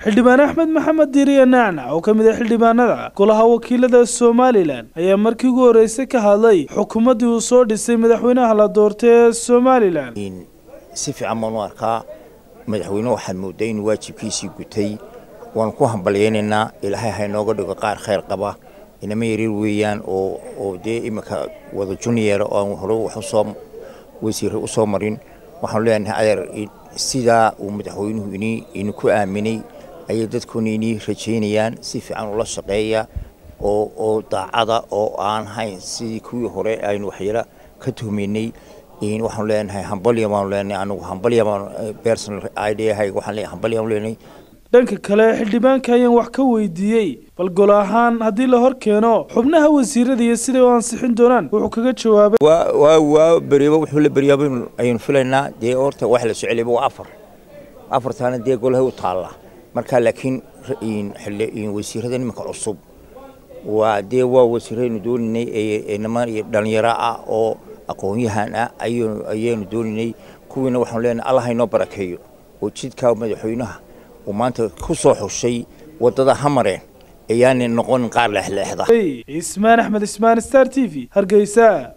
xildhibaan axmed maxamed diiriye nacnac oo ka mid ah xildhibaanada golaha wakiilada somalilan ayaa markii ugu horreysay ka hadlay xukuumaddii uu soo dhisay madaxweynaha la doortay ee somalilan si fiican baanu arkaa madaxweyne waxaad moodaa inuu waajibkiisii gutay waanu ku hambalyaynaynaa ilaahay ha inooga dhigo qaar khayr qaba inama yaryar weeyaan oo oo dee iminka wada junior oo aan hore wax usoo wasiire usoo marin waxaanu leenahay adeer sidaa uu madaxweynuhu ini idinku aaminay ayay dadkuna inii rajaynayaan si fiican ula shaqeeya oo oo daacada oo aan hayn sidii kuwii hore aynu waxyala ka tuhmaynay waxaanu leenahay hambalya baanu leenahay anigu hambalya baan personal idahayga waxaan leeyahay hambalya baanu leenahay dhanka kale xildhibaanka ayaan wax ka weydiiyey bal gol ahaan haddii la hor keeno xubnaha wasiirada iyo siday u ansixin doonaan wuxuu kaga jawaabay waa waa beriba wuxuu la beryaaba ayaynu filaynaa dee horta wax la soceliyaba waa afar afartaana dee golaha u taalla marka laakiin wasiirada iminka cusub waa dee waa wasiiraynu dooninay ee niman iyo dhalinyaro ah oo aqoon-yahan ah ayaynu dooninay kuwiina waxaanu leenahay allah inoo barakeeyo oo jidkaa madaxweynaha uu maanta ku soo xushay waddada ha mareen ayaanay noqonin qaar leexleexda ismaan axmed ismaan star t v hargeysa